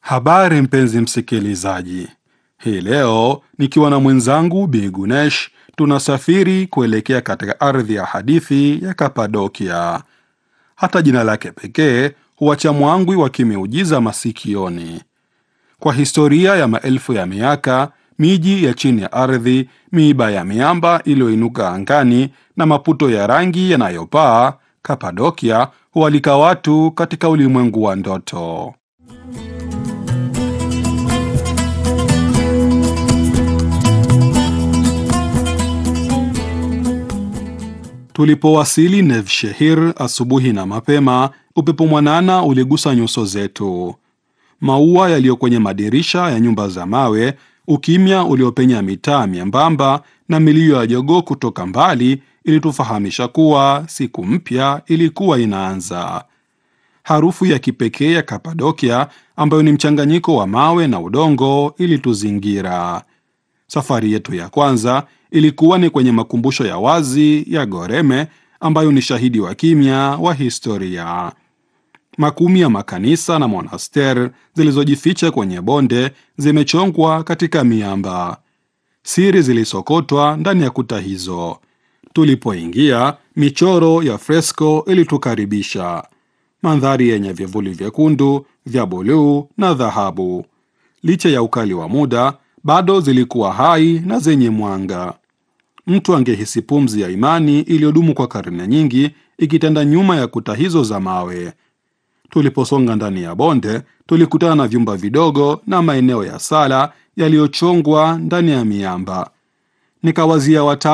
Habari mpenzi msikilizaji, hii leo nikiwa na mwenzangu Bi Gunesh tunasafiri kuelekea katika ardhi ya hadithi ya Kapadokia. Hata jina lake pekee huacha mwangwi wa kimeujiza masikioni. Kwa historia ya maelfu ya miaka, miji ya chini ya ardhi, miiba ya miamba iliyoinuka angani na maputo ya rangi yanayopaa, Kapadokia hualika watu katika ulimwengu wa ndoto. Tulipowasili Nevshehir asubuhi na mapema, upepo mwanana uligusa nyuso zetu. Maua yaliyo kwenye madirisha ya nyumba za mawe, ukimya uliopenya mitaa miembamba na milio ya jogoo kutoka mbali ilitufahamisha kuwa siku mpya ilikuwa inaanza. Harufu ya kipekee ya Kapadokia ambayo ni mchanganyiko wa mawe na udongo ilituzingira. Safari yetu ya kwanza ilikuwa ni kwenye makumbusho ya wazi ya Goreme ambayo ni shahidi wa kimya wa historia. Makumi ya makanisa na monaster zilizojificha kwenye bonde zimechongwa katika miamba. Siri zilisokotwa ndani ya kuta hizo. Tulipoingia, michoro ya fresko ilitukaribisha, mandhari yenye vivuli vyekundu, vya buluu na dhahabu. Licha ya ukali wa muda, bado zilikuwa hai na zenye mwanga. Mtu angehisi pumzi ya imani iliyodumu kwa karne nyingi ikitanda nyuma ya kuta hizo za mawe. Tuliposonga ndani ya bonde, tulikutana na vyumba vidogo na maeneo ya sala yaliyochongwa ndani ya miamba. Nikawazia wata